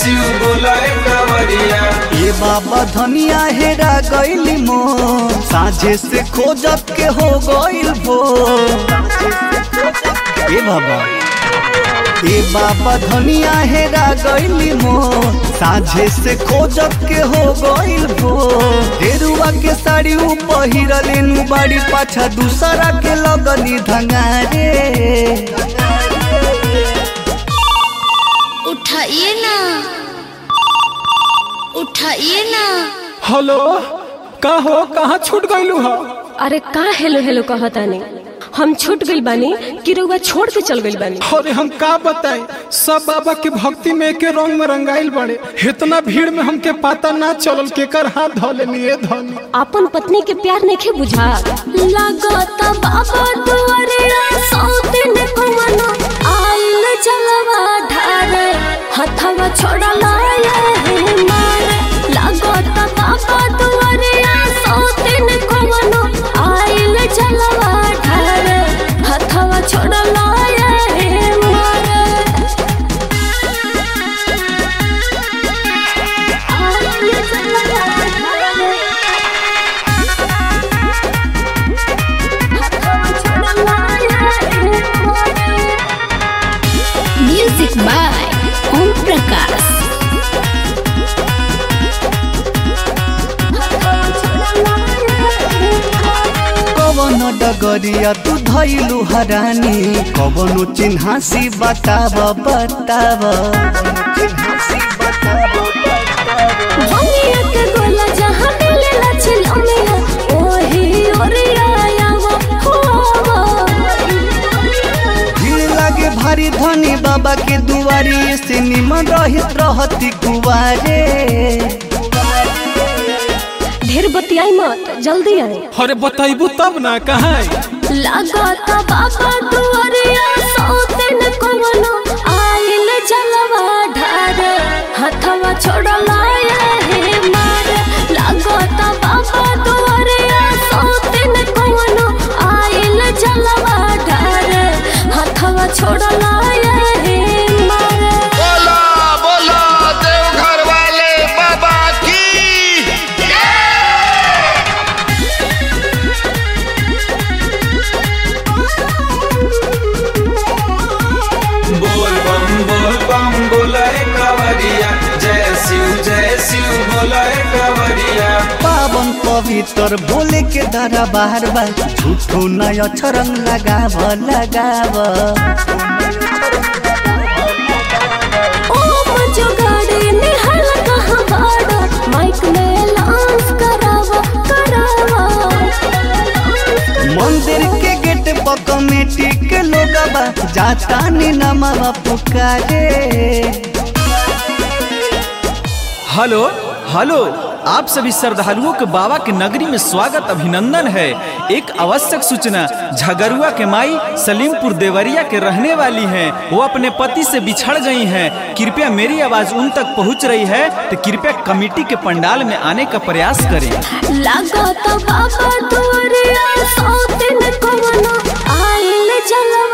शिव बोला कंवरिया ये बाबा धनिया हेरा गइली मो साझे से खोजत के हो गइल भो ए बाबा ए बाबा धनिया हेरा गइली मो साझे से खोजत के हो गइल भो हेरुआ के साड़ी उ पहिरले नु बाड़ी पाछा दूसरा के लगनी धंगारे उठाइए ना उठाइए ना हेलो का हो कहाँ छूट गइलू हो अरे का हेलो हेलो कहतानी हम छूट गइल बानी कि रउआ छोड़ के चल गइल बानी अरे हम का बताएं सब बाबा के भक्ति में एके रंग में रंगाइल बड़े इतना भीड़ में हमके पता ना चलल केकर हाथ धोलेनी ए धोनी अपन पत्नी के प्यार नहीं बुझा लागत बाबा दुआरिया सौतिन कमनो आइल जलवा ढारे हथवा छोड़ला ये मारे लागत बाबा दुआरिया सौतिन कमनो आइल जलवा ढारे हथवा छोड़ला ये मारे आइल जलवा ढारे म्यूजिक बाय ओम प्रकाश कवन डगरिया तू धैलू हरानी कवनो चिन्हासी बताब बताब भंगिया के गोला जहाँ मिलेला छिलमिया ओही ओरिया आवा होवा भीड़ लागे भारी धनी बाबा के दुआरी से निमन रहित रहती कुवारे ढेर बतियाई मत जल्दी आए अरे बताइबू तब ना कहाँ लागत बाबा दुआरिया सौतिन कवनो आइल जलवा ढारे हथवा छोड़ला ये मारे लागत बाबा दुआरिया सौतिन कवनो आइल जलवा ढारे हथवा छोड़ला ये मारे बोला बोला देवघर वाले बाबा की बोल बम बोल बम बोला कंवरिया जय शिव जय शिव बोला कंवरिया पावन पवित्र बोले के दरा बार बार झूठो नय अक्षरंग लगाव लगाव ओम जो गाड़ी निहल कहाँ बाड़ा माइक में लांस करावा करावा मंदिर के गेट पर कमेटी के लोगवा जाता नी नमवा पुकारे हेलो हेलो आप सभी श्रद्धालुओं के बाबा के नगरी में स्वागत अभिनंदन है एक आवश्यक सूचना झगरुआ के माई सलीमपुर देवरिया के रहने वाली हैं वो अपने पति से बिछड़ गई हैं कृपया मेरी आवाज उन तक पहुंच रही है तो कृपया कमेटी के पंडाल में आने का प्रयास करें लागत बाबा दुआरिया सौतिन कवनो आइल जलवा